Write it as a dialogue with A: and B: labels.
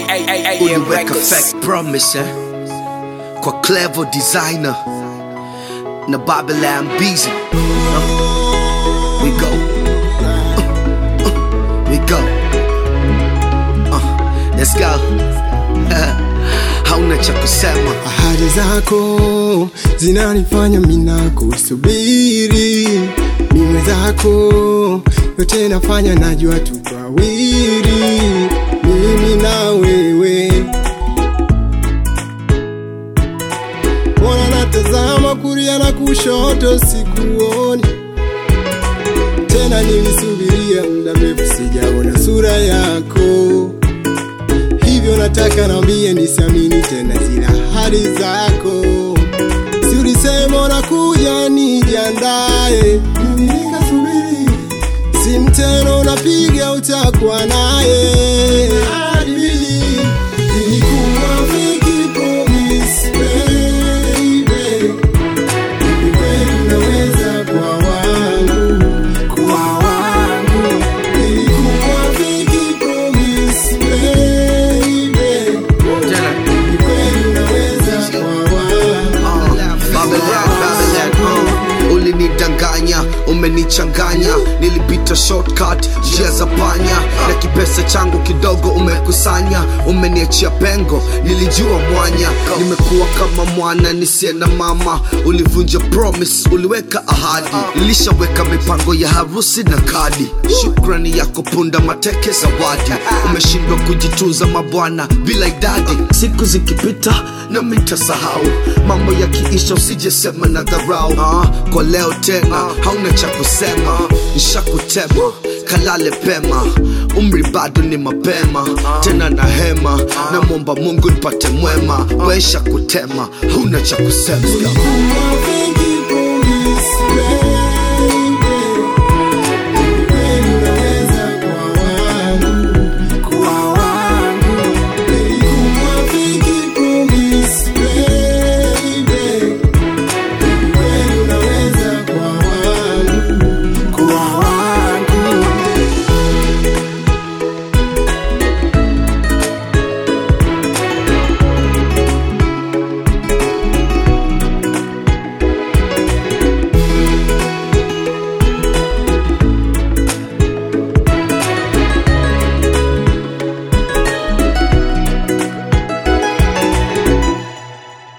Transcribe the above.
A: AM
B: Uliweka
A: Records.
B: fake promise eh? kwa clever designer na Babylon busy uh, we go uh, uh, we go uh, let's go hauna cha kusema
C: ahadi zako zinanifanya mina kusubiri mime zako yote nafanya najua tutawiri mimi na wewe mbona natazama kuria na kushoto sikuoni tena nilisubiria muda mrefu sijaona sura yako hivyo nataka nambie nisiamini tena zile ahadi zako si ulisema unakuja nijiandae mimi nikasubiri si mteno unapiga utakuwa naye Ahadi mbili, nilikuwa fiki promise, baby. Hivi kweli unaweza kuwa wangu, kuwa wangu. Nilikuwa fiki promise, baby.
B: tena
C: Hivi kweli unaweza kuwa wangu.
B: Babylon, Babylon, uh, ulinidanganya umenichanganya nilipita shortcut njia za panya na kipesa changu kidogo umekusanya umeniachia pengo nilijua mwanya nimekuwa kama mwana nisiye na mama ulivunja promise uliweka ahadi nilishaweka mipango ya harusi na kadi shukrani yako punda mateke zawadi umeshindwa kujitunza mabwana bila idadi siku zikipita na mitasahau mambo yakiisha usijesema na dharau ah, kwa leo tena hauna cha kusema nishakutema kalale pema umri bado ni mapema tena na hema namwomba mungu nipate mwema waisha kutema hauna cha kusema
C: Ulikuwa fiki